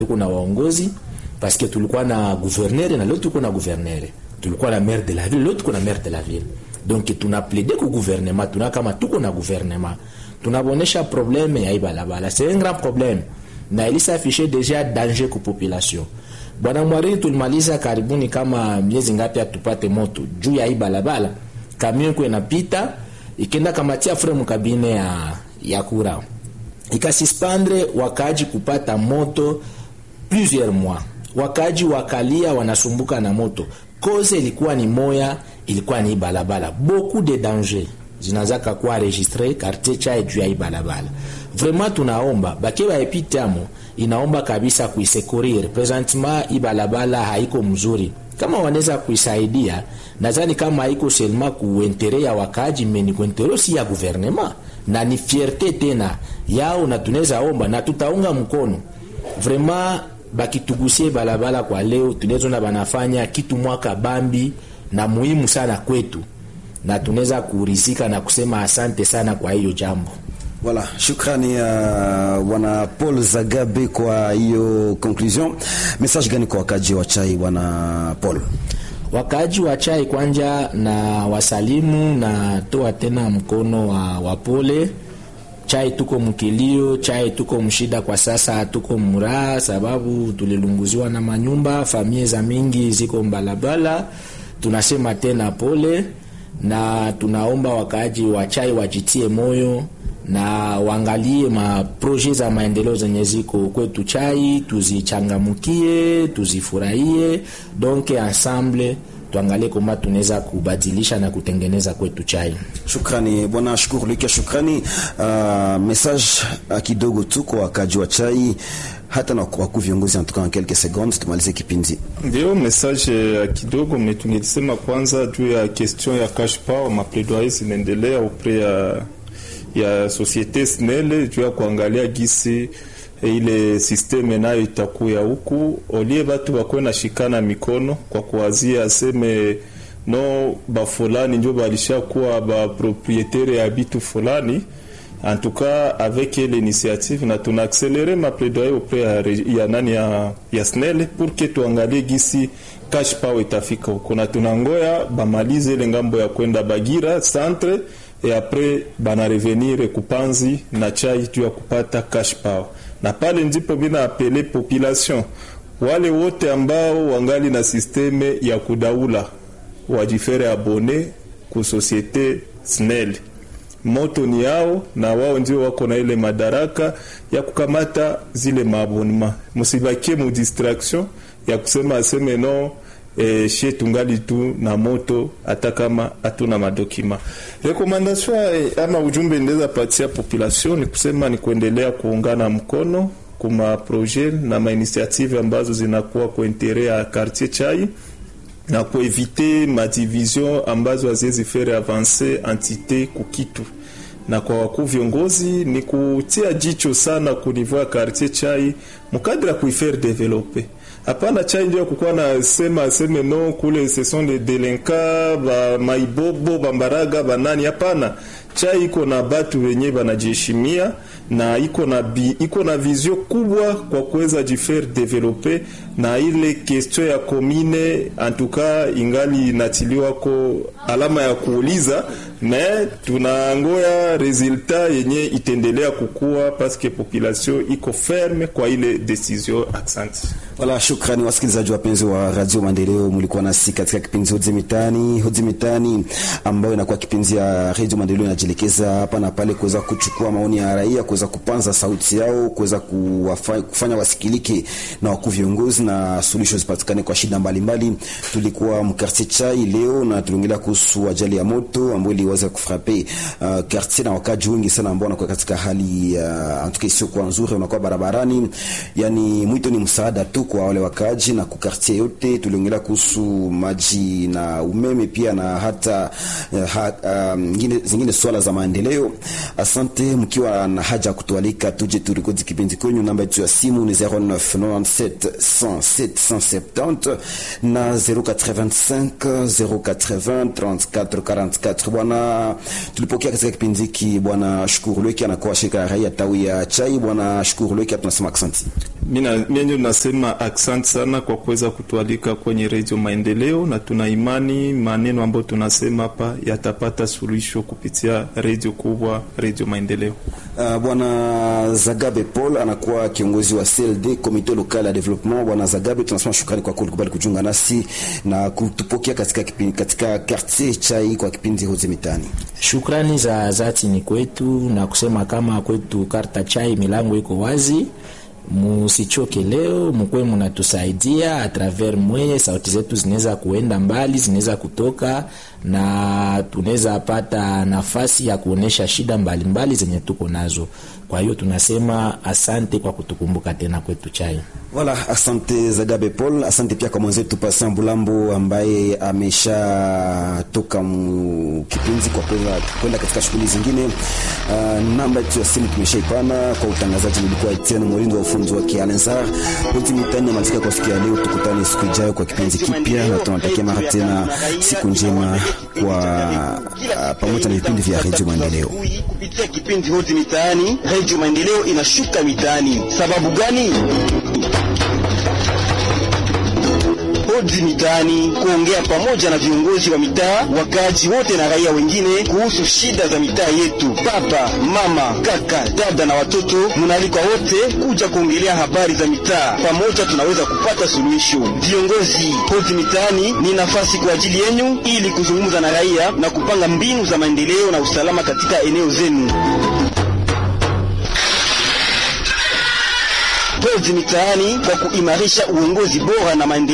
tuko na waongozi parce que tulikuwa na gouverneur na leo tuko na gouverneur, tulikuwa na maire de la ville, leo tuko na maire de la ville. Donc tuna plaide ku gouvernement, tuna kama tuko na gouvernement, tunabonesha probleme ya ibalabala, c'est un grand problème na ilisa afishe deja danger ku population. Bwana Mwariri, tulimaliza karibuni kama miezi ngapi atupate moto juu ya ibalabala, kamion iko inapita ikenda kamatia fremu kabine ya ya kura ikasispandre wakaji kupata moto plusieurs mois, wakaji wakalia wanasumbuka na moto. Koze ilikuwa ni moya, ilikuwa ni balabala, beaucoup de danger zinazaka kuwa registre quartier chai juu ya ibalabala. Vraiment tunaomba bake baepitamo, inaomba kabisa kuisekurir presentement, ibalabala haiko mzuri kama wanaweza kuisaidia, nadhani kama haiko selma kuentere ya wakaji meni kuentere si ya gouvernement na ni fierte tena yao, na tunaweza omba na tutaunga mkono vraiment bakitugusie balabala kwa leo, tunaweza banafanya kitu mwaka bambi na muhimu sana kwetu, na tunaweza kurizika na kusema asante sana kwa hiyo jambo. Voilà, shukrani ya uh, bwana Paul Zagabe kwa hiyo conclusion. Message gani kwa wakaji wa chai bwana Paul? Wakaaji wa chai kwanja na wasalimu na toa tena mkono wa, wa pole. Chai tuko mkilio, chai tuko mshida kwa sasa, tuko muraha sababu tulilunguziwa na manyumba, familia za mingi ziko mbalabala. Tunasema tena pole na tunaomba wakaaji wa chai wajitie moyo na waangalie maproje za maendeleo zenye ziko kwetu chai, tuzichangamukie, tuzifurahie, donc ensemble tuangalie kama tunaweza kubadilisha na kutengeneza kwetu chai. Shukrani bwana Shukuru Luka, shukrani. Uh, message uh, kidogo tu kwa wakaji wa chai hata na wakuu viongozi antuka en quelques secondes tumalize kipindi. Ndio message ya uh, kidogo metungelisema kwanza juu ya question ya cash power, mapledoyer zinaendelea upre ya ya societe SNEL juu ya kuangalia gisi ile systeme nayo itakuya huku, olie batu bakwe na shikana mikono kwa kuwazia aseme no bafulani njo balishakuwa baproprietaire ya bitu fulani en tout cas avec l'initiative na tuna accéléré ma plaidoyer auprès ya, ya nani ya, ya SNEL pour que tuangalie gisi cash power itafika huko, na tunangoya bamalize ile ngambo ya kwenda Bagira centre et après bana revenir kupanzi na chai juu ya kupata cash power, na pale ndipo bina apele population wale wote ambao wangali na sisteme ya kudaula wajifere abone ku societe SNEL. Moto ni yao na wao ndio wako na ile madaraka ya kukamata zile maabonema. Musibakie mu distraction ya kusema aseme no E, she tungali tu na moto hata kama hatuna madokima. Rekomandasyon ama ujumbe ndeza patia population ni kusema ni kuendelea kuungana mkono kuma proje na mainitiative ambazo zinakuwa kwa intere ya quartier chai na kuevite madivision ambazo haziwezi fere avance entite kukitu na kwa wakuu viongozi ni kutia jicho sana kunivua ya quartier chai mukadra kuifaire develope Hapana chai ndio kukuwa na sema aseme no kule ce sont des delinquants ba maibobo bambaraga banani. Hapana, chai iko na batu wenye banajiheshimia na iko na bi, iko na vision kubwa kwa kuweza jifaire developer na ile question ya komine antuka ingali inatiliwa ko alama ya kuuliza me tunangoya resultat yenye itendelea kukua paske population iko ferme kwa ile decision. Asante. Wala shukrani wasikilizaji wapenzi wa Radio Maendeleo, mlikuwa nasi katika kipindi Hoji Mitaani. Hoji Mitaani ambayo inakuwa kipindi ya Radio Maendeleo inajielekeza hapa na pale kuweza kuchukua maoni ya raia, kuweza kupanza sauti yao, kuweza kufanya wasikilike na wakuu viongozi na suluhisho zipatikane kwa shida mbalimbali mbali. Tulikuwa mkartier chai leo na tuliongelea kuhusu ajali ya moto ambayo iliweza kufrape uh, quartier na wakaji wengi sana ambao wanakuwa katika hali uh, antuka isiyo kwa nzuri, wanakuwa barabarani. Yani mwito ni msaada tu kwa wale wakaji na kukartie yote. Tuliongelea kuhusu maji na umeme pia na hata uh, ha, um, ngine, zingine swala za maendeleo. Asante mkiwa na haja ya kutualika tuje turikodi kipindi kwenyu. Namba yetu ya simu ni 0997 107 170 na 085 080 34 44. Bwana bwana tulipokea katika kipindi hiki bwana Shukuru Lweki anakuwa shirika la raia tawi ya Chai. Bwana Shukuru Lweki, tunasema asante. Mimi nasema asante sana kwa kuweza kutualika kwenye redio Maendeleo, na tuna imani maneno ambayo tunasema hapa yatapata suluhisho kupitia redio kubwa, redio Maendeleo. Uh, bwana Zagabe Paul anakuwa kiongozi wa CLD Comité Local ya Development. Bwana Zagabe, tunasema shukrani kwa kulikubali kujiunga nasi na kutupokea katika kipindi, katika quartier Chai kwa kipindi Hozi Mitani. Shukrani za dhati ni kwetu na kusema kama kwetu karta Chai milango iko wazi musichoke leo, mkwe munatusaidia atraver mwe, sauti zetu zinaweza kuenda mbali, zinaweza kutoka na tunaweza pata nafasi ya kuonesha shida mbalimbali mbali zenye tuko nazo. Kwa hiyo tunasema asante kwa kutukumbuka tena kwetu Chai. Wala, asante Zagabe Paul, asante pia kwa mwenzetu Pasa Mbulambo ambaye ameshatoka kipindi kwa kwenda katika shughuli zingine. Uh, namba yetu ya simu tumeshaipana kwa utangazaji. Nilikuwa Etienne Molindo wa ufunzi wa Kialensar Hoti Mitani na matika kwa siku ya leo. Tukutane siku ijayo kwa kipindi kipya, na tunatakia mara tena siku njema kwa uh, pamoja na vipindi vya Radio Maendeleo. Kupitia kipindi Hoti Mitaani, Radio Maendeleo inashuka mitaani. Sababu gani? Hodi mitaani kuongea pamoja na viongozi wa mitaa, wakaaji wote na raia wengine kuhusu shida za mitaa yetu. Baba, mama, kaka, dada na watoto, munaalikwa wote kuja kuongelea habari za mitaa. Pamoja tunaweza kupata suluhisho. Viongozi, hodi mitaani ni nafasi kwa ajili yenu ili kuzungumza na raia na kupanga mbinu za maendeleo na usalama katika eneo zenu. Hodi mitaani kwa kuimarisha uongozi bora na maendeleo